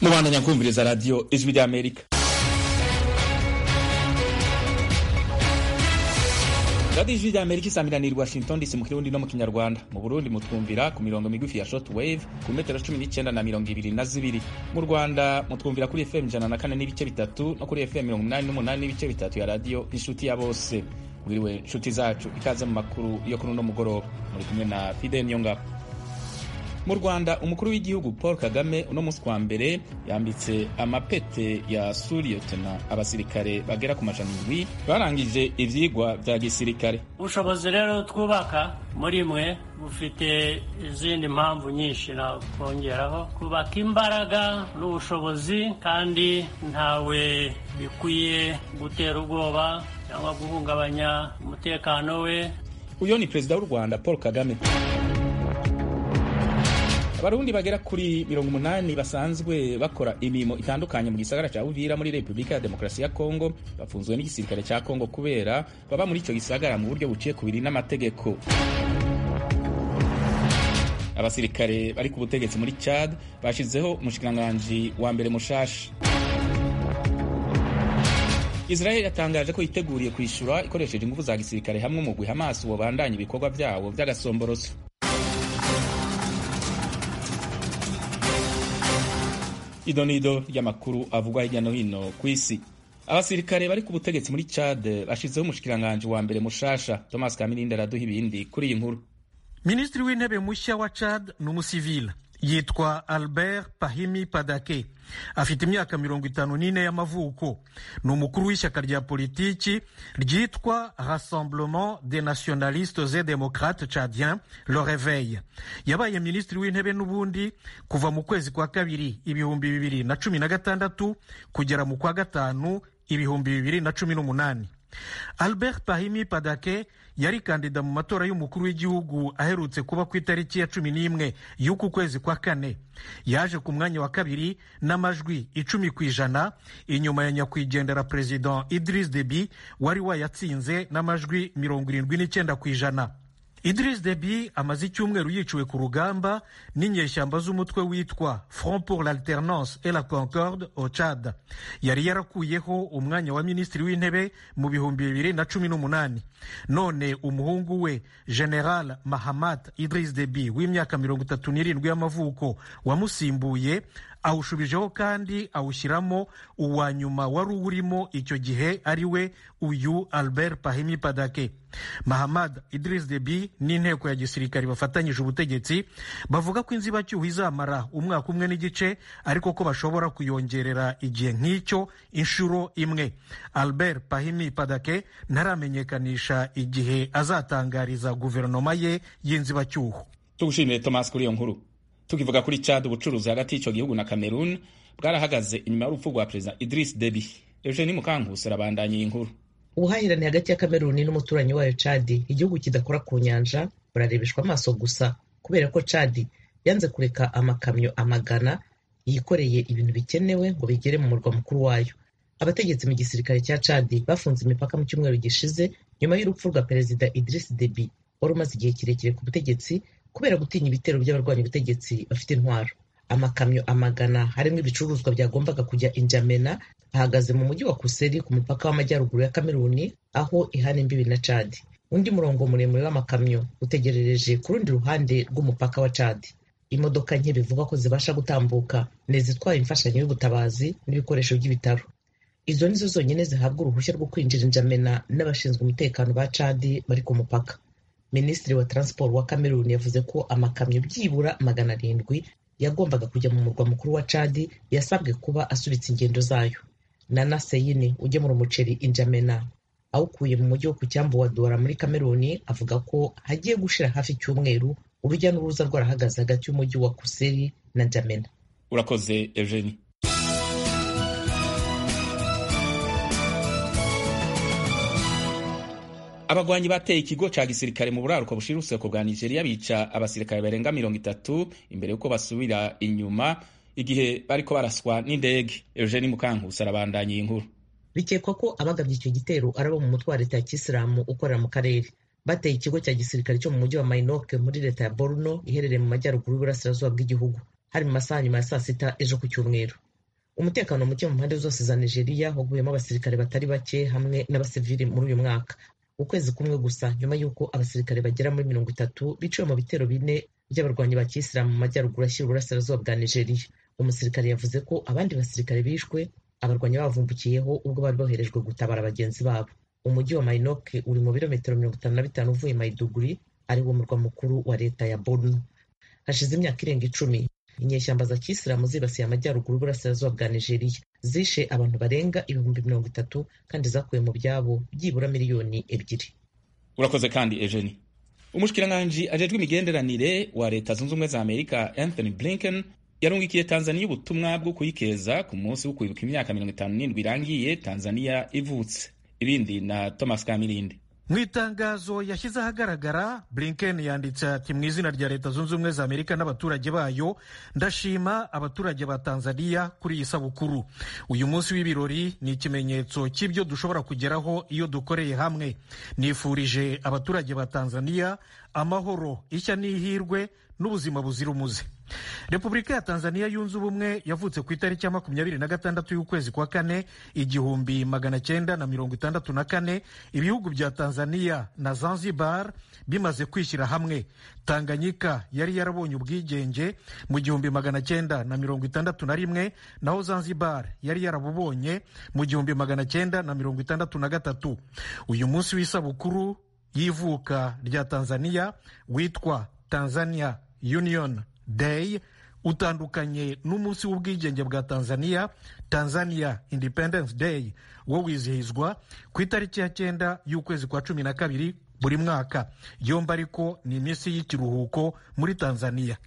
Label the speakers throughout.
Speaker 1: mubandanya kumviriza radiyo ijwi ry'amerika radiyo ijwi ry'amerika isamiraniye i washington dc mu kirundi no mu kinyarwanda mu burundi mutwumvira ku mirongo migufi ya short wave ku metero cumi n'icyenda na mirongo ibiri na zibiri mu rwanda mutwumvira kuri fm ijana na kane n'ibice bitatu no kuri fm mirongo inani n'umunani n'ibice bitatu ya radiyo inshuti ya bose mwiriwe inshuti zacu ikaze mu makuru yo kuri uno mugoroba muri kumwe na fide niyongabo mu rwanda umukuru w'igihugu paul kagame uno munsi wa mbere yambitse amapete ya suriyotena abasirikare bagera ku majana indwi barangije ivyigwa vya gisirikare
Speaker 2: ubushobozi rero twubaka muri mwe bufite izindi mpamvu nyinshi nakongeraho kubaka imbaraga n'ubushobozi kandi ntawe bikwiye gutera ubwoba cyangwa guhungabanya umutekano we
Speaker 1: uyo ni perezida w'u rwanda paul kagame abarundi bagera kuri mirongo umunani basanzwe bakora imirimo itandukanye mu gisagara cya uvira muri repubulika ya demokarasi ya kongo bafunzwe n'igisirikare cya kongo kubera baba muri icyo gisagara mu buryo buciye kubiri n'amategeko abasirikare bari ku butegetsi muri chad bashizeho umushikiranganji wa mbere mushasha israel yatangaje ko yiteguriye kwishyura ikoresheje ingufu za gisirikare hamwe mu guha amaso wabandanya ibikorwa byabo by'agasomboroso idonido ry'amakuru avugwa hirya no hino ku isi abasirikare bari ku butegetsi muri chad bashizeho umushikiranganji wa mbere mushasha thomas kamirindi araduha ibindi kuri iyi nkuru
Speaker 3: minisitiri w'intebe mushya wa chad ni umusivile yitwa albert pahimi padake afite imyaka mirongo itanu n'ine y'amavuko ni umukuru w'ishyaka rya politiki ryitwa rassemblement des nationalistes et démocrates chadiens le réveil yabaye minisitiri w'intebe n'ubundi kuva mu kwezi kwa kabiri ibihumbi bibiri na cumi na gatandatu kugera mu kwa gatanu ibihumbi bibiri na cumi n'umunani albert pahimi padake yari kandida mu matora y'umukuru w'igihugu aherutse kuba ku itariki ya cumi n'imwe y'uku kwezi kwa kane yaje ku mwanya wa kabiri n'amajwi icumi ku ijana inyuma ya nyakwigendera perezida idris debi wari wayatsinze n'amajwi mirongo irindwi n'icyenda ku ijana idris debi amaze icyumweru yiciwe ku rugamba n'inyeshyamba z'umutwe witwa front pour l'alternance et la concorde au chad yari yarakuyeho umwanya wa minisitiri w'intebe mu bihumbi bibiri na cumi n'umunani none umuhungu we general mahamat idris debi w'imyaka mirongo itatu n'irindwi y'amavuko wamusimbuye awushubijeho kandi awushyiramo uwa nyuma wari uwurimo icyo gihe ari we uyu albert pahimi padake mahamad idris debi n'inteko ya gisirikare bafatanyije ubutegetsi bavuga ko inzibacyuho izamara umwaka umwe n'igice ariko ko bashobora kuyongerera igihe nk'icyo inshuro imwe albert pahimi padake ntaramenyekanisha igihe azatangariza guverinoma ye y'inzibacyuho
Speaker 1: tugushimire thomas kuri iyo nkuru tukivuga kuri chad ubucuruzi hagati y'icyo gihugu na cameroon bwarahagaze inyuma y'urupfu rwa perezida idris debi eugenie mukankusi arabandanya iyi nkuru
Speaker 4: ubuhahirane hagati ya kameruni n'umuturanyi wayo cadi igihugu kidakora ku nyanja burarebeshwa amaso gusa kubera ko cadi yanze kureka amakamyo amagana yikoreye ibintu bikenewe ngo bigere mu murwa mukuru wayo abategetsi mu gisirikare cya cadi bafunze imipaka mu cyumweru gishize nyuma y'urupfu rwa perezida idris debi wari umaze igihe kirekire ku butegetsi kubera gutinya ibitero by'abarwanya ubutegetsi bafite intwaro amakamyo amagana harimo ibicuruzwa byagombaga kujya injamena ahagaze mu mujyi wa kuseri ku mupaka w'amajyaruguru ya kameruni aho ihana imbibi na cadi undi murongo muremure w'amakamyo utegerereje ku rundi ruhande rw'umupaka wa cadi imodoka nke bivugwa ko zibasha gutambuka ni izitwaye imfashanyo y'ubutabazi n'ibikoresho by'ibitaro izo nizo zonyine zihabwa uruhushya rwo kwinjira injamena n'abashinzwe umutekano ba cadi bari ku mupaka minisitiri wa transport wa cameroon yavuze ko amakamyo byibura magana arindwi yagombaga kujya mu murwa mukuru wa cadi yasabwe kuba asubitse ingendo zayo nana seyini ugemura umuceri injamena awukuye mu mujyi wo ku cyambu wa duwara muri cameroon avuga ko hagiye gushira hafi icyumweru urujya n'uruza rwarahagaze hagati y'umujyi wa kuseri na njamena
Speaker 1: urakoze eugenie abagwanyi bateye ikigo ca gisirikare mu buraruko bushira uruseko bwa nigeria bica abasirikare barenga mirongo itatu imbere y'uko basubira inyuma igihe bariko baraswa n'indege eugenie mukankusi arabandanya iyi nkuru
Speaker 4: bikekwa ko abagabye icyo gitero ari abo mu mutwe wa leta ya kisilamu ukorera mu karere bateye ikigo cya gisirikare cyo mu mujyi wa mainoke muri leta ya borno iherereye mu majyaruguru y'uburasirazuba bw'igihugu hari mu masaha nyuma ya saa sita ejo ku cyumweru umutekano muke mu mpande zose za nigeria waguyemo abasirikare batari bake hamwe n'abasivili muri uyu mwaka ukwezi kumwe gusa nyuma y'uko abasirikare bagera muri mirongo itatu biciwe mu bitero bine by'abarwanyi ba kisilamu mu majyaruguru ashyira uburasirazuba bwa nigeria umusirikare yavuze ko abandi basirikare bishwe abarwanyi bavumbukiyeho ubwo bari boherejwe gutabara bagenzi babo umujyi wa mainoke uri mu birometero mirongo itanu na bitanu uvuye maiduguri ari wo murwa mukuru wa leta ya borno hashize imyaka irenga icumi inyeshyamba za kisilamu zibasiye amajyaruguru y'uburasirazuba bwa nigeria zishe abantu barenga ibihumbi mirongo itatu kandi zakuye mu byabo byibura miliyoni ebyiri
Speaker 1: urakoze kandi ejeni umushikiranganji ajejwe imigenderanire wa leta zunze ubumwe za amerika anthony blinken yarungikiye tanzaniya ubutumwa bwo kuyikeza ku munsi wo kwibuka imyaka mirongo itanu n'indwi irangiye tanzaniya ivutse ibindi na thomas kamirindi
Speaker 3: mu itangazo yashyize ahagaragara blinken yanditse ati mu izina rya leta zunze ubumwe za amerika n'abaturage bayo ndashima abaturage ba tanzaniya kuri iyi sabukuru uyu munsi w'ibirori ni ikimenyetso cy'ibyo dushobora kugeraho iyo dukoreye hamwe nifurije abaturage ba tanzaniya amahoro ishya n'ihirwe n'ubuzima buzira umuze repubulika ya tanzaniya yunze ubumwe yavutse ku itariki ya makumyabiri na gatandatu y'ukwezi kwa kane igihumbi magana cyenda na mirongo itandatu na kane ibihugu bya tanzaniya na zanzibar bimaze kwishyira hamwe tanganyika yari yarabonye ubwigenge mu gihumbi magana cyenda na mirongo itandatu na rimwe naho zanzibar yari yarabubonye mu gihumbi magana cyenda na mirongo itandatu na gatatu uyu munsi w'isabukuru y'ivuka rya tanzaniya witwa tanzania union day utandukanye n'umunsi w'ubwigenge bwa tanzania tanzania independence day wo wizihizwa ku itariki ya cyenda y'ukwezi kwa cumi na kabiri buri mwaka yombi ariko ni iminsi y'ikiruhuko muri tanzania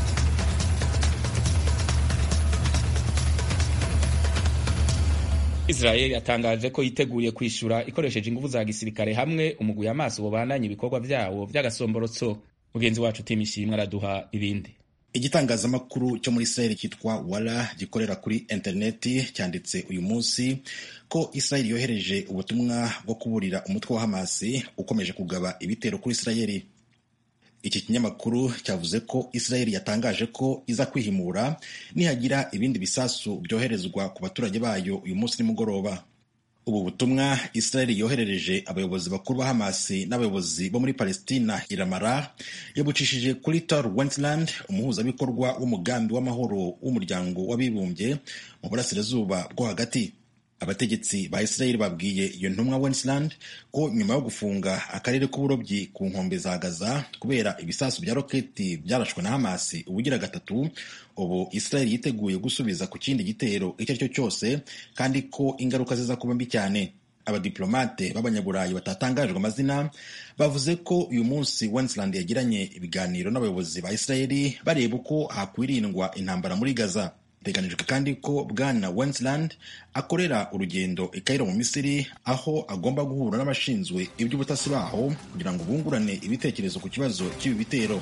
Speaker 1: israel yatangaje ko yiteguye kwishyura ikoresheje ingufu za gisirikare hamwe umugwi amaso bubandanye ibikorwa byawo by'agasomborotso mugenzi wacu timishimwe araduha ibindi
Speaker 5: igitangazamakuru cyo muri israel cyitwa wara gikorera kuri interineti cyanditse uyu munsi ko israel yohereje ubutumwa bwo kuburira umutwe wa hamasi ukomeje kugaba ibitero kuri israel iki kinyamakuru cyavuze ko israel yatangaje ko iza kwihimura nihagira ibindi bisasu byoherezwa ku baturage bayo uyu munsi nimugoroba ubu butumwa israel yoherereje abayobozi bakuru ba hamasi n'abayobozi bo muri palestina iramara yabucishije kuri tor wentland umuhuzabikorwa w'umugambi w'amahoro w'umuryango w'abibumbye mu burasirazuba bwo hagati abategetsi ba israel babwiye iyo ntumwa wentland ko nyuma yo gufunga akarere k'uburobyi ku nkombe za gaza kubera ibisasu bya roketi byarashwe na hamasi ubugira gatatu ubu israel yiteguye gusubiza ku kindi gitero icyo ari cyo cyose kandi ko ingaruka ziza kuba mbi cyane abadiplomate b'abanyaburayi batatangajwe amazina bavuze ko uyu munsi wensland yagiranye ibiganiro n'abayobozi ba israel bareba uko hakwirindwa intambara muri gaza biteganijwe kandi ko bwana wensland akorera urugendo i Cairo mu misiri aho agomba guhura n'abashinzwe iby'ubutasi baho kugira ngo bungurane ibitekerezo ku kibazo cy'ibi bitero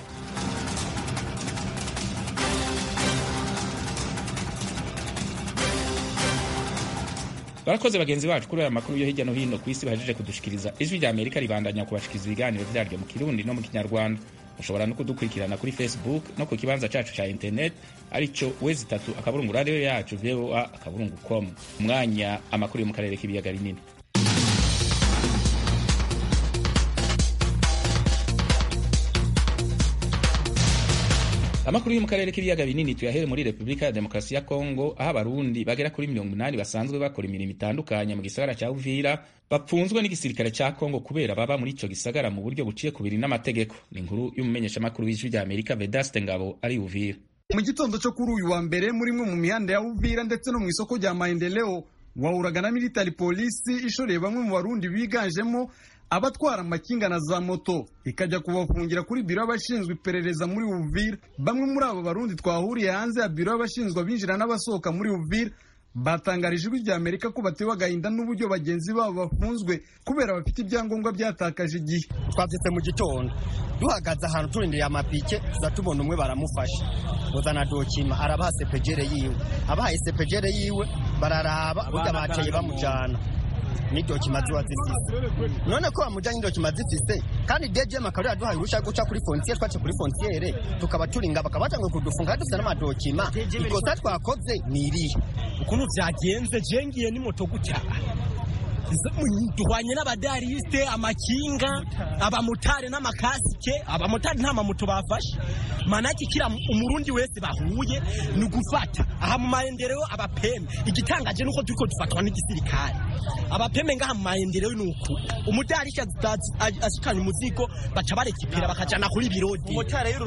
Speaker 1: barakoze bagenzi bacu kuri aya makuru yo hirya no hino ku isi bahejeje kudushikiriza ijwi rya amerika ribandanya kubashikiriza ibiganiro byaryo mu kirundi no mu kinyarwanda mushobora no kudukurikirana kuri facebook no ku kibanza cacu ca internet aricyo wezi itatu akaburungu radiyo yacu voa akaburungu com umwanya amakuru yo mu karere k'ibiyaga binini amakuru yo mu karere k'ibiyaga binini tuyahere muri repubulika ya demokarasi ya kongo aho abarundi bagera kuri mirongo inani basanzwe bakora imirimo itandukanye mu gisagara cya uvira bapfunzwe n'igisirikare cya kongo kubera baba muri icyo gisagara mu buryo buciye ku biri n'amategeko ni inkuru y'umumenyeshamakuru w'ijwi rya amerika vedaste ngabo ari uvira
Speaker 6: mu gitondo cyo kuri uyu wa mbere muri imwe mu mihanda ya uvira ndetse no mu isoko rya maendeleo wahuraga na militari polisi ishoreye bamwe mu barundi biganjemo abatwara amakinga na za moto ikajya kubafungira kuri biro y'abashinzwe iperereza muri Uvira bamwe muri abo barundi twahuriye hanze ya biro y'abashinzwe abinjira n'abasohoka muri Uvira batangarije ijwi rya Amerika ko batewe agahinda n'uburyo bagenzi babo bafunzwe kubera bafite ibyangombwa byatakaje igihe
Speaker 7: twabyutse mu gitondo duhagaze ahantu turindiriye amapike tuza tubona umwe baramufashe uzana dokima arabaha sepejere yiwe abahaye sepejere yiwe bararaba burya bateye bamujyana n'idokima ziba zifise none ko bamujyanye n'idokima zifise kandi dgm akaba yaduhaye uruhushya rwo guca kuri frontiere twace kuri frontiere tukaba turinga bakaba batanguye kudufunga kandi dufite n'amadokima ikosa twakoze ni irihe
Speaker 8: ukuntu byagenze jengiye ni moto gutya duhwanye n'abadarisite amakinga abamotari n'amakasike abamotari nta mamoto bafashe manake kira umurundi wese bahuye ni ugufata aha mu mayendereo abapeme igitangaje nuko turiko dufatwa n'igisirikare abapeme ngaha mu mayendereo ni uku umudarisha ashikanye umuzigo baca barekipera bakajana kuri birode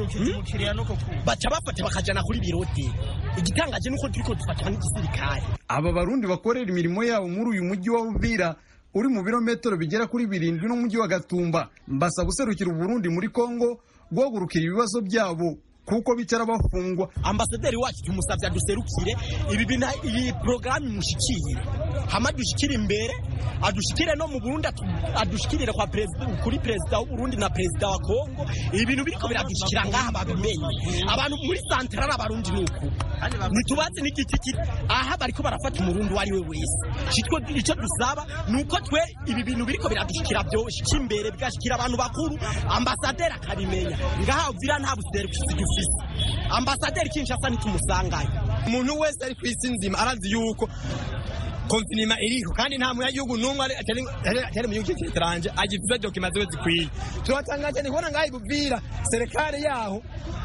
Speaker 8: baca bafata bakajana kuri birode igitangaje nuko turiko dufatwa n'igisirikare
Speaker 6: aba barundi bakorera imirimo yabo muri uyu mujyi wa Uvira uri mu birometero bigera kuri birindwi n'umujyi wa Gatumba mbasaba guserukira Uburundi muri Kongo guhagurukira ibibazo byabo kuko bicara bafungwa
Speaker 8: ambasaderi wacu tumusabye aduserukire ibi bintu iyi porogaramu imushikire hama dushikire imbere adushikire no mu Burundi adushikirire kwa perezida kuri perezida w'Uburundi na perezida wa Kongo ibi bintu biriko biradushikira ngaha babimenye abantu muri santrala abarundi nuko nitubazi n'igiti kiri aha bariko barafata umurundi uwo ari we wese citwo ico dusaba nuko twe ibi bintu biriko biradushikira byoshika imbere bigashikira abantu bakuru ambasaderi akabimenya ngaha Uvira nta buserukizi dufise ambasaderi Kinshasa nitumusangayo
Speaker 7: umuntu wese ari ku isi nzima arazi yuko konfinima iriho kandi nta munyagihugu n'umwe atari mu gihugu cy'iteranje agifite dokima ziwe zikwiye turatangaje ni kubona ngaho ibuvira serikali yaho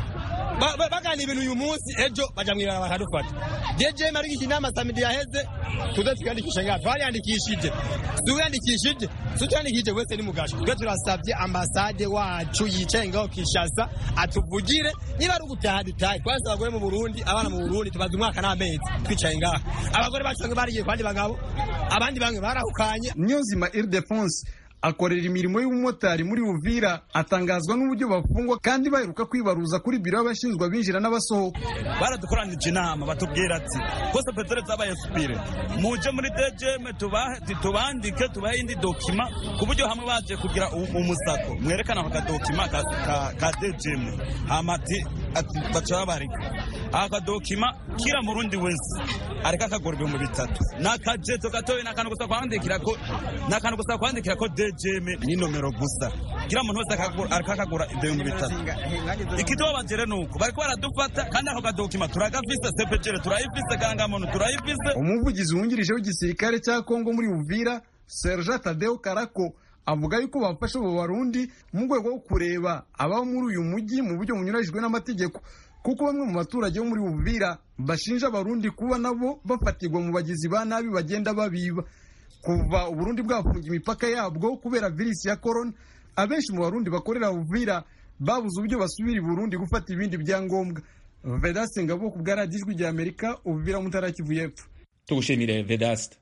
Speaker 7: bagana ibintu uyu munsi ejo baja mwibara bakadufata jeje marigiki inama samidi yaheze tuze twiyandikishe ngaha twariyandikishije tuwiyandikishije tutiyandikishije wese ni mugasho twe turasabye ambasade wacu yicaye ngaho kishasa atuvugire niba ari ugutaha dutahe twase abagore mu burundi abana mu burundi tumaze umwaka n'amezi twicaye ngaha abagore bacu bamwe barigiye ku bandi bagabo abandi bamwe barahukanye
Speaker 6: niyonzima iridefonse akorera imirimo y'ubumotari muri Uvira atangazwa n'uburyo bafungwa kandi baheruka kwibaruza kuri biro y'abashinzwe abinjira n'abasohoka
Speaker 9: baradukoranije inama batubwira ati kose petere zabaye supire muje muri DGM tubandike tubahe indi dokima ku buryo hamwe baje kugira umusako mwerekana aka dokima ka, ka, ka DGM hamati baca babarika aka dokima kira murundi wese areka kagora ibihumbi bitatu nakajeto gatoya nakantu gusa kwandikira ko nakantu gusa kwandikira ko DGM ni nomero gusa kila muntu wese akakagura ibihumbi bitatu ikitubabaje rero nuko bariko baradufata kandi ako kadokima turagafise sepejere turayifise kangamuntu turayifise
Speaker 6: umuvugizi wungirije w'igisirikare cya Kongo muri Uvira Serge Tadeo Karako avuga yuko bafasha abo barundi mu rwego rwo kureba ababa muri uyu mujyi mu buryo bunyuranyijwe n'amategeko kuko bamwe mu baturage bo muri Uvira bashinja abarundi kuba nabo bafatirwa mu bagizi ba nabi bagenda babiba kuva uburundi bwafunga imipaka yabwo kubera virusi ya korona abenshi mu barundi bakorera Uvira babuze uburyo basubira i Burundi gufata ibindi byangombwa Vedaste Ngabo ku bwa radiyo ijwi rya Amerika Uvira Mutara Kivu y'Epfo
Speaker 1: tugushimire Vedaste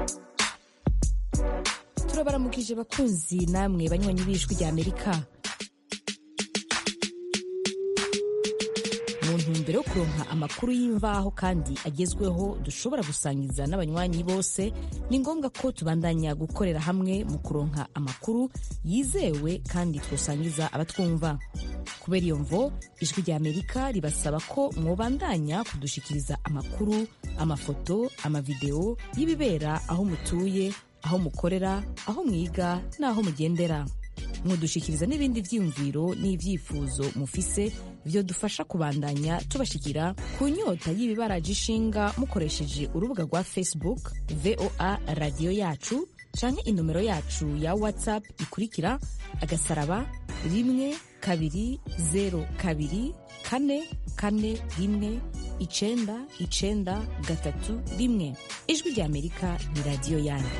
Speaker 10: turabaramukije bakunzi namwe banywanyi b'ijwi rya Amerika mu ntumbero yo kuronka amakuru y'imvaho kandi agezweho dushobora gusangiza n'abanywanyi bose ni ngombwa ko tubandanya gukorera hamwe mu kuronka amakuru yizewe kandi twosangiza abatwumva kubera iyo mvo ijwi rya amerika ribasaba ko mwobandanya kudushikiriza amakuru amafoto amavideo y'ibibera aho mutuye aho mukorera aho mwiga n'aho mugendera mudushikiriza n'ibindi vyiyumviro n'ivyifuzo mufise vyo dufasha kubandanya tubashikira ku nyota y'ibibaraje ishinga mukoresheje urubuga rwa facebook voa radiyo yacu canke inomero yacu ya whatsapp ikurikira agasaraba rimwe kabiri zero kabiri kane kane rimwe icenda icenda gatatu rimwe ijwi rya amerika ni radiyo yanyu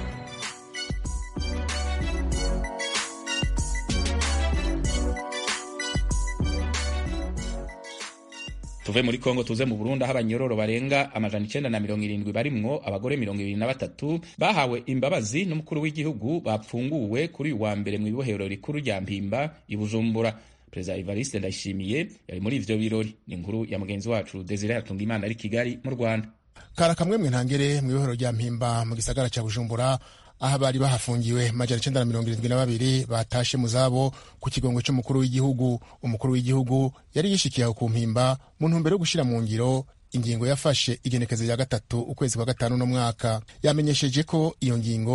Speaker 1: tuve muri kongo tuze mu burundi aho abanyororo barenga amajana icenda na mirongo irindwi barimwo abagore mirongo ibiri na batatu bahawe imbabazi n'umukuru w'igihugu bapfunguwe kuri uyu wa mbere mu ibohero rikuru rya mpimba i bujumbura perezida evariste ndayishimiye yari muri ivyo birori ni inkuru ya mugenzi wacu desire yatunga imana ari kigali mu rwanda
Speaker 11: kara kamwe mwe ntangere mu ibohero rya mpimba mu gisagara ca bujumbura aho bari bahafungiwe majana icenda na mirongo irindwi na babiri batashe mu zabo ku kigongo c'umukuru w'igihugu umukuru w'igihugu yari yishikiye aho ku mpimba mu ntumbero yo gushira mu ngiro ingingo yafashe igenekezo rya gatatu ukwezi kwa gatanu no mwaka yamenyesheje ko iyo ngingo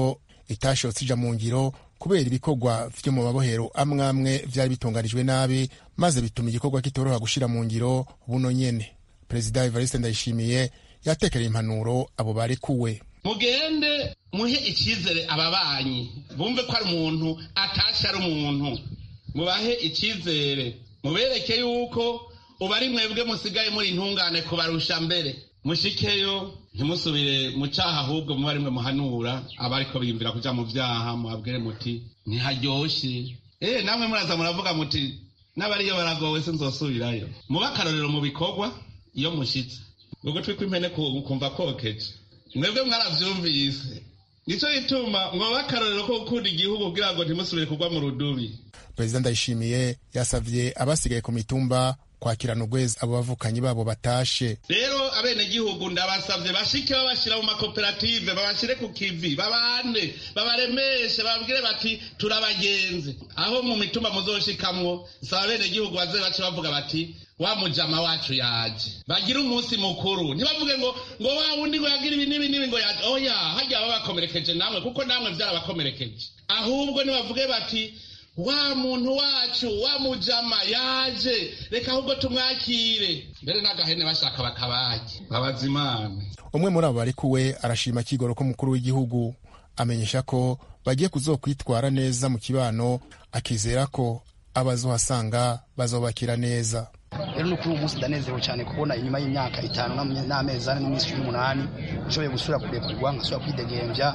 Speaker 11: itashotse ija mu ngiro kubera ibikorwa vyo mu mabohero amwe amwe vyari bitunganijwe nabi maze bituma igikorwa kitoroha gushira mu ngiro buno nyene perezida evariste ndayishimiye yatekereye impanuro abo barekuwe
Speaker 12: mugende muhe icyizere ababanyi bumve ko ari umuntu atashe ari umuntu mubahe icyizere mubereke yuko ubu ari mwebwe musigaye muri intungane kubarusha mbere mushikeyo ntimusubire mu cyaha ahubwo muba rimwe muhanura abariko biyumvira kuja mu vyaha muhabwire muti ntiharyoshye eh namwe muraza muravuga muti n'abariyo baragowe sinzosubirayo muba akarorero mu bikorwa iyo mushitse ugutwi kw'impene kumva kokeje mwebwe mwaravyumvise nico gituma mwoba akarorero ko gukunda igihugu kugira ngo ntimusubire kugwa mu rudubi
Speaker 11: perezida ndayishimiye yasavye abasigaye ku mitumba kwakirana urwezi abo bavukanyi babo batashe
Speaker 12: rero abenegihugu ndabasavye bashike babashira mu makoperative babashire ku kivi babane babaremeshe bababwire bati turabagenzi aho mu mitumba muzoshikamwo saba abenegihugu baze bace bavuga bati wa mujama wacu yaje bagire umunsi mukuru ntibavuge ngo ngo wa wundi ngo yagira ibi n'ibi n'ibi ngo yaje oya hajya baba bakomerekeje namwe kuko namwe vyarabakomerekeje ahubwo nibavuge bati wa muntu wacu wa mujama yaje reka ahubwo tumwakire mbere n'agahene bashaka bakabage babaza imana
Speaker 11: umwe muri abo barekuwe arashima kigoro ko mukuru w'igihugu amenyesha ko bagiye kuzokwitwara neza mu kibano akizera ko abazohasanga bazobakira neza
Speaker 13: rero no kuri uwo munsi ndanezerewe cyane kubona inyuma y'imyaka itanu n'amezi ane n'iminsi cumi n'umunani nshoboye gusubira kurekurwa nkasubira kwidegembya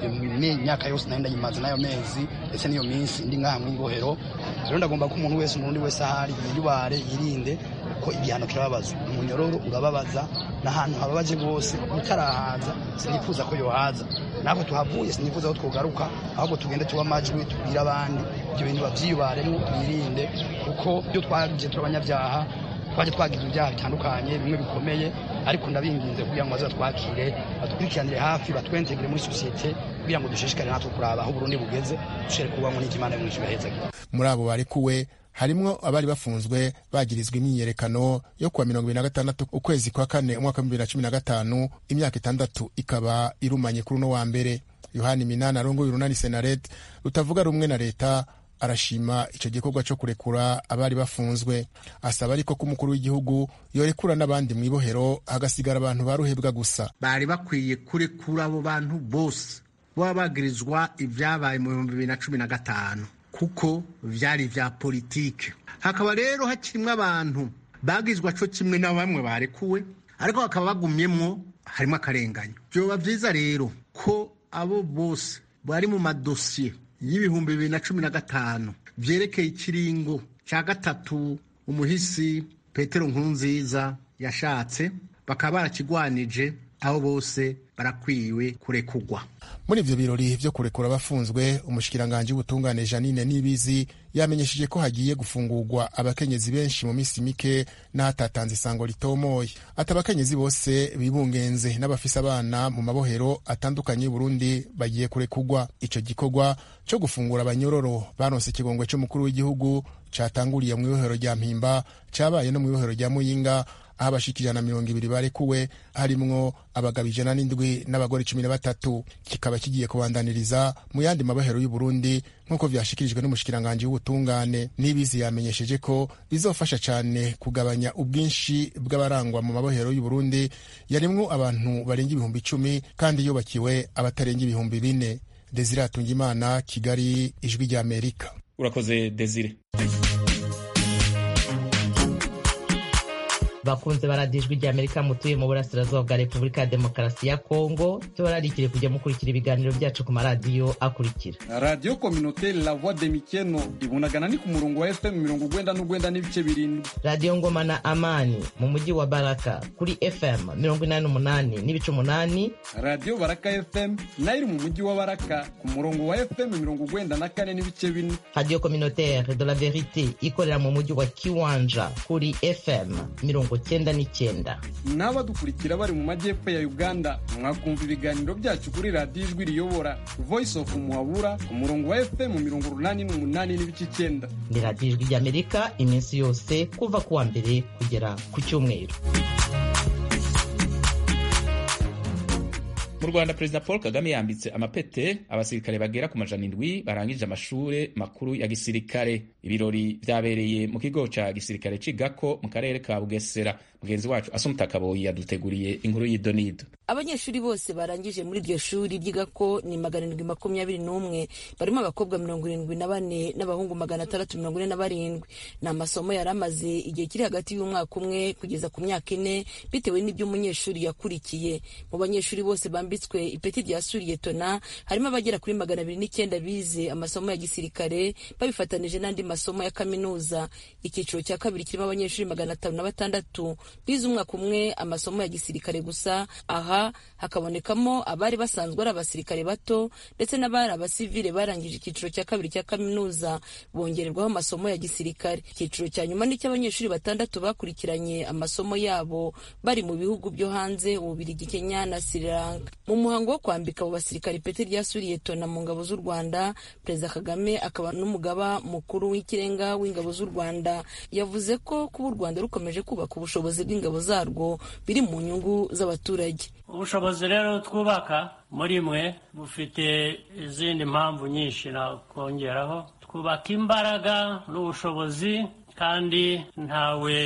Speaker 13: imyaka yose nari ndayimaze n'ayo mezi ndetse n'iyo minsi ndi ngaha mu ibohero rero ndagomba ko umuntu wese umurundi wese ahari yiyubare yirinde ko igihano kirababaza umunyororo urababaza n'ahantu hababaje rwose utarahaza sinifuza ko yohaza natwe tuhavuye sinifuza ko twogaruka ahubwo tugende tuba amajwi tubwire abandi ibyo bintu babyiyubaremo twirinde kuko ibyo twagize turi abanyabyaha twaje twagize ibyaha bitandukanye bimwe bikomeye ariko ndabinginze kugira ngo baze batwakire badukurikiranire hafi batwentegere muri sosiyete kugira ngo dushishikare natwe kuraba aho Burundi bugeze dushire kubamo n'ikimana mwinshi bahezagire
Speaker 11: muri abo barekuwe harimwo abari bafunzwe bagirizwa imyiyerekano yo kuwa mirongo ibiri na gatandatu ukwezi kwa kane umwaka w'ibihumbi bibiri na cumi na gatanu imyaka itandatu ikaba irumanye kuri uno wa mbere yohani minani arongoye urunani senaret rutavuga rumwe na leta arashima icyo gikorwa cyo kurekura abari bafunzwe asaba ariko ko umukuru w'igihugu yorekura n'abandi mu ibohero hagasigara abantu baruhebwa gusa
Speaker 14: bari bakwiye kurekura abo bantu bose baba bagirizwa ibyabaye mu bihumbi bibiri na cumi na gatanu kuko byari ibya politike hakaba rero hakirimo abantu bagizwa cyo kimwe na bamwe barekuwe ariko bakaba bagumyemwo harimo akarenganyo byoba byiza rero ko abo bose bari mu madosiye y'ibihumbi bibiri na cumi na gatanu byerekeye ikiringo cya gatatu umuhisi petero nkurunziza yashatse bakaba barakigwanije aho bose barakwiwe kurekugwa
Speaker 11: muri ivyo birori vyo kurekura abafunzwe umushikiranganji w'ubutungane janine nibizi yamenyesheje ko hagiye gufungurwa abakenyezi benshi mu minsi mike n'ahatatanze isango ritomoye ati abakenyezi bose bibungenze n'abafise abana mu mabohero atandukanye y'uburundi bagiye kurekugwa ico gikorwa co gufungura abanyororo baronse ikigongwe c'umukuru w'igihugu catanguriye mu ibohero rya mpimba cabaye no mu ibohero rya muyinga aho abashika ijana na mirongo ibiri barekuwe harimwo abagabo ijana n'indwi n'abagore cumi na batatu kikaba kigiye kubandaniriza mu yandi mabohero y'uburundi nk'uko vyashikirijwe n'umushikiranganji w'ubutungane n'ibizi yamenyesheje ko bizofasha cane kugabanya ubwinshi bw'abarangwa mu mabohero y'uburundi yarimwo abantu barenga ibihumbi icumi kandi yubakiwe abatarenga ibihumbi bine desire atungimana kigali ijwi ry'amerika
Speaker 1: urakoze desire
Speaker 4: bakunze baradijwe rya amerika mutuye mu burasirazuba bwa repubulika ya demokarasi ya kongo tubararikire kujya mukurikira ibiganiro byacu ku maradiyo akurikira
Speaker 6: radiyo kominoteri la voix de mikeno ibunagana ni ku murongo wa fm mirongo ugwenda n'ugwenda n'ibice birindwi
Speaker 4: radiyo ngoma na amani mu mujyi wa baraka kuri fm mirongo inani n'umunani n'ibice umunani
Speaker 6: radiyo baraka fm nayo iri mu mujyi wa baraka ku murongo wa fm mirongo ugwenda na kane n'ibice bine
Speaker 4: radiyo kominoteri de la verite ikorera mu mujyi wa kiwanja kuri fm mirongo cyenda n'icyenda
Speaker 6: n'abadukurikira bari mu majyepfo ya uganda mwakumva ibiganiro byacu kuri radiyo ijwi riyobora voice of muhabura ku murongo wa fm mirongo urunani n'umunani n'ibice icyenda
Speaker 4: ni radiyo ijwi ry'amerika iminsi yose kuva ku wa mbere kugera ku cyumweru
Speaker 1: mu rwanda perezida paul kagame yambitse amapete abasirikare bagera ku majana indwi barangije amashure makuru ya gisirikare ibirori vyabereye mu kigo ca gisirikare c'igako mu karere ka bugesera mugenzi wacu asumta kaboyi yaduteguriye inkuru y'idonido
Speaker 15: abanyeshuri bose barangije muri iryo shuri ryigako ni magana arindwi makumyabiri n'umwe barimo abakobwa mirongo irindwi na bane n'abahungu magana atandatu mirongo ine na barindwi ni amasomo yari amaze igihe kiri hagati y'umwaka umwe kugeza ku myaka ine bitewe n'ibyo umunyeshuri yakurikiye mu banyeshuri bose bambitswe ipeti rya suriyetona harimo abagera kuri magana abiri n'icyenda bize amasomo ya gisirikare babifatanije n'andi masomo ya kaminuza icyiciro cya kabiri kirimo abanyeshuri magana atanu na batandatu bize umwaka umwe amasomo ya gisirikare gusa aha hakabonekamo abari basanzwe ari abasirikare bato ndetse n'abari abasivile barangije icyiciro cya kabiri cya kaminuza bongererwaho amasomo ya gisirikare icyiciro cya nyuma ni cy'abanyeshuri batandatu bakurikiranye amasomo yabo bari mu bihugu byo hanze ububirigi kenya na sri lanka mu muhango wo kwambika abo basirikare ipeti rya suriyetona mu ngabo z'u rwanda perezida kagame akaba n'umugaba mukuru w'ikirenga w'ingabo z'u rwanda yavuze ko kuba u rwanda rukomeje kubaka ubushobozi bw'ingabo zarwo biri mu nyungu z'abaturage
Speaker 2: ubushobozi rero twubaka muri mwe bufite izindi mpamvu nyinshi nakongeraho twubaka imbaraga n'ubushobozi kandi ntawe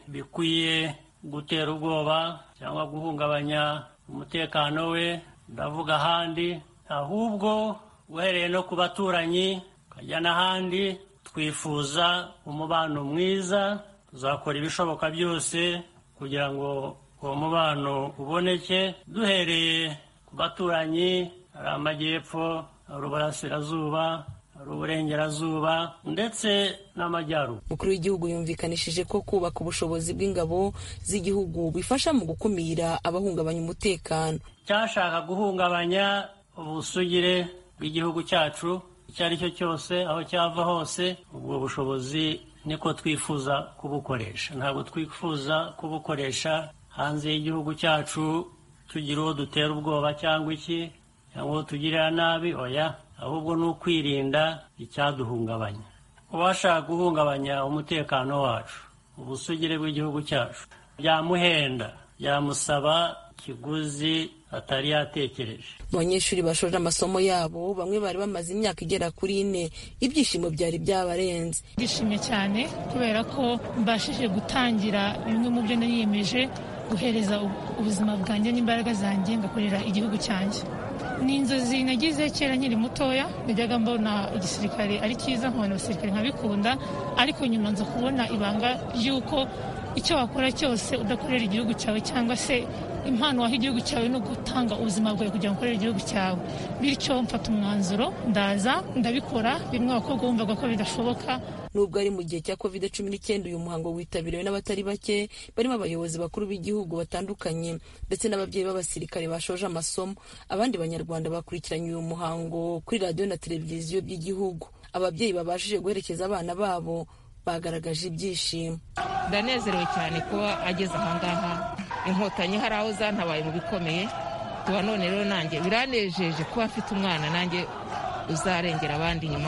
Speaker 2: bikwiye gutera ubwoba cyangwa guhungabanya umutekano we ndavuga ahandi ahubwo uhereye no ku baturanyi ukajya n'ahandi twifuza umubano mwiza tuzakora ibishoboka byose kugira ngo uwo mubano uboneke duhereye ku baturanyi hari amajyepfo hari uburasirazuba hari uburengerazuba ndetse n'amajyaruguru
Speaker 15: umukuru w'igihugu yumvikanishije ko kubaka ubushobozi bw'ingabo z'igihugu bifasha mu gukumira abahungabanya umutekano
Speaker 2: cyashaka guhungabanya ubusugire bw'igihugu cyacu icyo ari cyo cyose aho cyava hose ubwo bushobozi niko twifuza kubukoresha ntabwo twifuza kubukoresha hanze y'igihugu cyacu tugira uwo dutera ubwoba cyangwa iki cyangwa uwo tugirira nabi oya ahubwo ni ukwirinda icyaduhungabanya uwashaka guhungabanya umutekano wacu ubusugire bw'igihugu cyacu byamuhenda byamusaba ikiguzi atari yatekereje
Speaker 15: mu banyeshuri bashoje amasomo yabo bamwe bari bamaze imyaka igera kuri ine ibyishimo byari byabarenze
Speaker 16: ndishimye cyane kubera ko mbashije gutangira bimwe mu byo niyemeje guhereza ubuzima bwanjye n'imbaraga zanjye ngakorera igihugu cyanjye ni inzozi nagize kera nkiri mutoya najyaga mbona igisirikare ari cyiza nkabona abasirikare nkabikunda ariko nyuma nza kubona ibanga ry'uko icyo wakora cyose udakorera igihugu cyawe cyangwa se impano waha igihugu cyawe no gutanga ubuzima bwawe kugira ngo ukorere igihugu cyawe bityo mfata umwanzuro ndaza ndabikora bimwe abakobwa bumvaga ko bidashoboka
Speaker 15: nubwo ari mu gihe cya covid cumi n'icyenda uyu muhango witabiriwe n'abatari bake barimo abayobozi bakuru b'igihugu batandukanye ndetse n'ababyeyi b'abasirikare bashoje amasomo abandi banyarwanda bakurikiranye uyu muhango kuri radiyo na televiziyo by'igihugu ababyeyi babashije guherekeza abana babo bagaragaje ibyishimo
Speaker 17: ndanezerewe cyane kuba ageze ahangaha inkotanyi hari aho zantabaye mu bikomeye tuba none rero nanjye biranejeje kuba afite umwana nanjye uzarengera abandi inyuma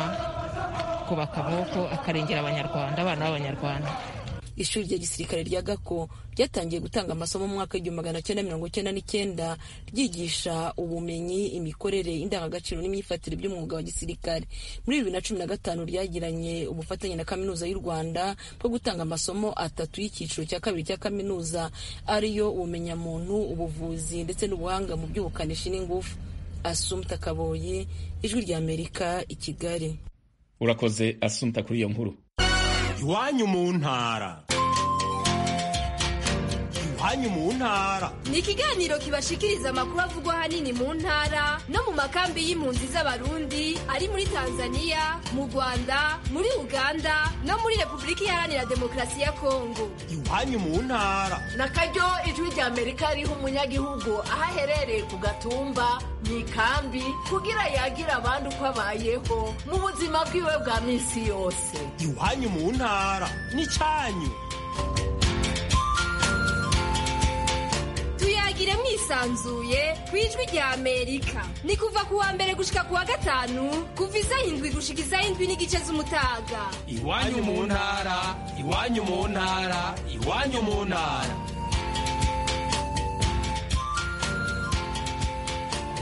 Speaker 17: kubaka amaboko akarengera abanyarwanda abana b'abanyarwanda
Speaker 15: ishuri rya gisirikare rya gako ryatangiye gutanga amasomo mu mwaka w'igihumbi magana cyenda mirongo cyenda n'icyenda ryigisha ubumenyi imikorere indangagaciro n'imyifatire by'umwuga wa gisirikare muri bibiri na cumi na gatanu ryagiranye ubufatanye na kaminuza y'u rwanda bwo gutanga amasomo atatu y'icyiciro cya kabiri cya kaminuza ariyo ubumenyamuntu ubuvuzi ndetse n'ubuhanga mu by'ubukanishi n'ingufu asumta kaboye ijwi ry'amerika i kigali
Speaker 1: urakoze asumta kuri iyo nkuru
Speaker 18: iwanyu mu ntara iwanyu mu ntara
Speaker 19: ni ikiganiro kibashikiriza amakuru avugwa ahanini mu ntara no mu makambi y'impunzi z'abarundi ari muri tanzania mu rwanda muri uganda no muri repubulika iharanira demokarasi ya kongo
Speaker 18: iwanyu mu ntara
Speaker 20: na karyo ijwi rya amerika riha umunyagihugu aho aherereye ku gatumba mu ikambi kugira yagira abandi uko abayeho mu buzima bwiwe bwa minsi yose
Speaker 18: iwanyu mu ntara ni cyanyu
Speaker 19: tuyagire mwisanzuye ku ijwi rya amerika ni kuva ku wa mbere gushika ku wa gatanu kuva isaha indwi gushika isaha indwi n'igice z'umutaga
Speaker 18: iwanyu mu ntara iwanyu mu ntara iwanyu mu ntara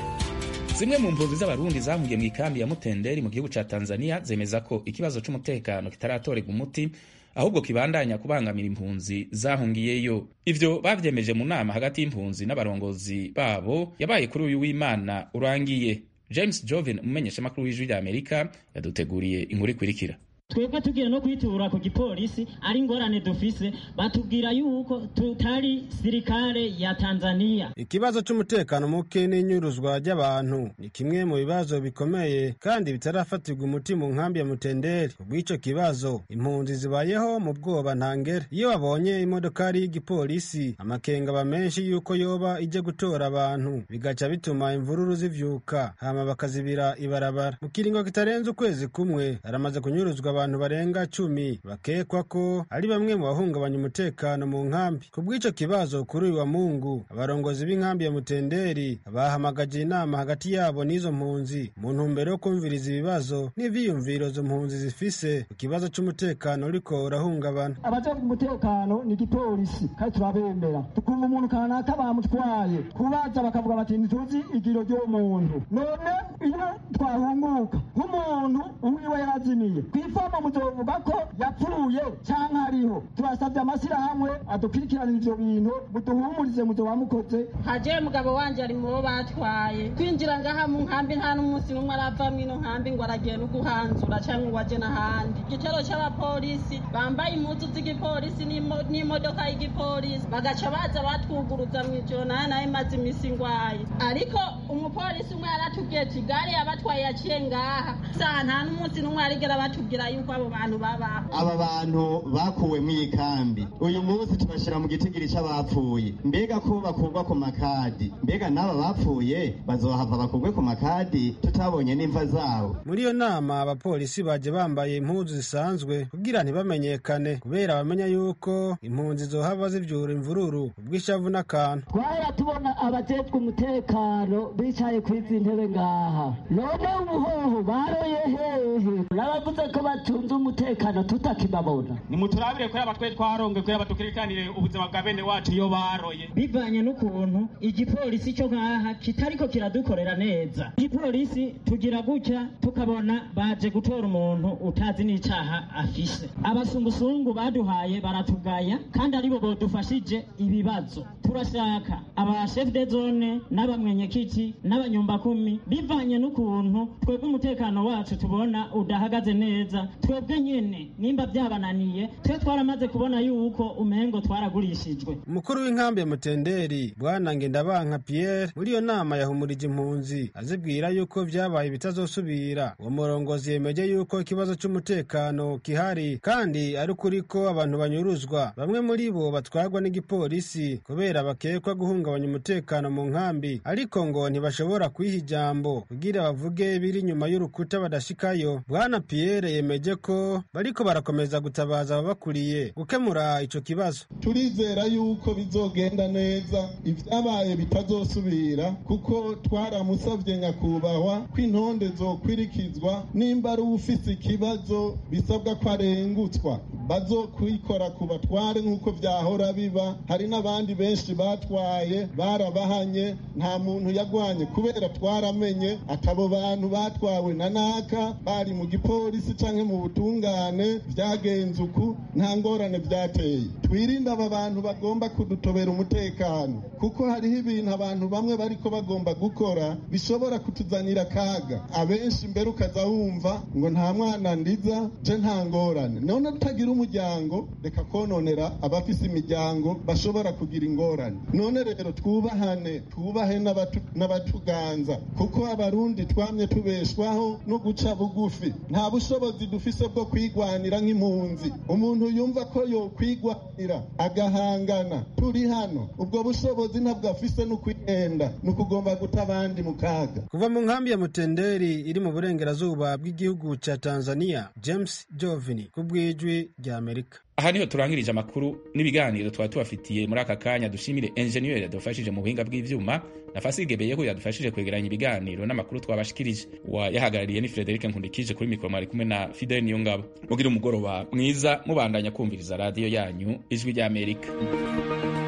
Speaker 1: zimwe mu mpunzi z'abarundi zahungiye mu ikambi ya mutenderi mu gihugu ca tanzania zemeza ko ikibazo c'umutekano kitaratorerwa umuti ahubwo kibandanya kubangamira impunzi zahungiyeyo ivyo bavyemeje mu nama hagati y'impunzi n'abarongozi babo yabaye kuri uyu w'imana urangiye james jovin umumenyeshamakuru w'ijwi rya amerika yaduteguriye inkuru ikurikira
Speaker 21: twebwe tugiye no kwitura ku gipolisi ari ingorane dufise batubwira yuko tutari sirikare ya tanzania
Speaker 22: ikibazo c'umutekano muke n'inyuruzwa ry'abantu ni kimwe mu bibazo bikomeye kandi bitarafatirwa umuti mu nkambi ya mutenderi kubw'ico kibazo impunzi zibayeho mu bwoba ntangere iyo babonye imodokari y'igipolisi amakenga aba menshi yuko yoba ije gutora abantu bigaca bituma imvururu zivyuka hama bakazibira ibarabara mu kiringo kitarenze ukwezi kumwe haramaze kunyuruzwa abantu barenga cumi bakekwa ko ari bamwe mu bahungabanya umutekano mu nkambi ku bw'ico kibazo kuri uyu wa mungu abarongozi b'inkambi ya mutenderi bahamagaje inama hagati yabo n'izo mpunzi mu ntumbero yo kumviriza ibibazo n'ivyiyumviro zo mpunzi zifise ku kibazo c'umutekano uriko urahungabana
Speaker 23: abajejwe umutekano ni igipolisi kandi turabemera tukumva umuntu kanaka bamutwaye kubaza bakavuga bati ntituzi igiro ry'uwo muntu none iyo twahunguka nk'umuntu uwiwe yarazimiye kw'ifomo muzovuga ko yapfuye canke ariho turasavye amashyirahamwe adukurikiranira ivyo bintu muduhumurize muzoba mukoze
Speaker 24: haje mugabo wanje ari mubo batwaye kwinjira ngaha mu nkambi nta n'umunsi n'umwe arava mwino nkambi ngo aragiye no guhanzura canke ngo aje n'ahandi igitero c'abapolisi bambaye impuzu z'igipolisi n'imodoka y'igipolisi bagaca baza batwuguruza mw'ijoro naye naye maze imisi ngwaye ariko umupolisi umwe yaratubwiye ati gare yabatwaye yaciye ngaha saha nta n'umunsi n'umwe yarigera batubwira yuko abo bantu babaho
Speaker 25: aba bantu bakuwe mu ikambi uyu munsi tubashyira mu gitigiri c'abapfuye mbega ko bakurwa ku makadi mbega n'aba bapfuye bazohava bakurwe ku makadi tutabonye n'imva zabo
Speaker 22: muri iyo nama abapolisi baje bambaye impuzu zisanzwe kugira ntibamenyekane kubera bamenya yuko impunzi zohava zivyura imvururu ubw'ishavu n'akantu
Speaker 23: twahora tubona abajejwe umutekano bicaye kw'izi ntebe ngaha none ubuhoho baroye hehe n'abavuze ko batunze umutekano tutakibabona
Speaker 26: nimuturabire kuri abatwe twaronge kuri abatukirikanire ubuzima bwa bene wacu iyo baroye
Speaker 21: bivanye n'ukuntu igipolisi cyo ngaha kitariko kiradukorera neza igipolisi tugira gutya tukabona baje gutora umuntu utazi n'icaha afise abasungusungu baduhaye baratugaya kandi aribo bodufashije ibibazo turashaka aba chef de zone n'abamwenyekiti n'abanyumbakumi bivanye n'ukuntu twebwe umutekano wacu tubona udahagaze neza twebwe nyene nimba byabananiye twe twaramaze kubona yuko umengo twaragurishijwe
Speaker 22: umukuru w'inkambi ya mutenderi bwana ngendabanka pierre muri iyo nama yahumurije impunzi azibwira yuko vyabaye bitazosubira uwo murongozi yemeje yuko ikibazo c'umutekano kihari kandi ari ukuri ko abantu banyuruzwa bamwe muri bo batwarwa n'igipolisi kubera bakekwa guhungabanya umutekano mu nkambi ariko ngo ntibashobora kwiha ijambo kugira bavuge biri inyuma y'urukuta badashikayo bwana pierre yemeje ko bariko barakomeza gutabaza ababakuriye gukemura ico kibazo
Speaker 27: turizera yuko bizogenda neza ivyabaye bitazosubira kuko twaramusavye nyakubahwa ko intonde zokwirikizwa nimba ari ufise ikibazo bisabwa ko arengutswa bazokwikora ku batware nk'uko vyahora biba hari n'abandi benshi batwaye barabahanye nta muntu yagwanye kubera twaramenye atabo bantu batwawe na naka bari mu gipolisi canke mu butungane vyagenze uku nta ngorane vyateye twirinde aba bantu bagomba kudutobera umutekano kuko hariho ibintu abantu bamwe bariko bagomba gukora bishobora kutuzanira akaga abenshi mbere ukaza wumva ngo nta mwana ndiza je nta ngorane none tutagira umuryango reka kononera abafise imiryango bashobora kugira ingorane none rero twubahane twubahe n'abatuganza kuko abarundi twamye tubeshwaho no guca bugufi nta bushobozi dufise bwo kwigwanira nk'impunzi umuntu yumva ko yokwigwanira agahangana turi hano ubwo bushobozi ntabwo afise no kwihenda ni ukugomba guta abandi mu kaga
Speaker 22: kuva mu nkambi ya mutenderi iri mu burengerazuba bw'igihugu ca tanzania james jovini ku bw'ijwi rya amerika
Speaker 1: aha niho turangirije amakuru n'ibiganiro twari tubafitiye muri aka kanya dushimire enjeniyeri yadufashije mu buhinga bw'ivyuma na fasige beyeho yadufashije kwegeranya ibiganiro n'amakuru twabashikirije wayahagarariye ni frederic nkundikije kuri mikoro mwari kumwe na fidel niyongabo mugira umugoroba mwiza mubandanya kumviriza radiyo yanyu ijwi ry'amerika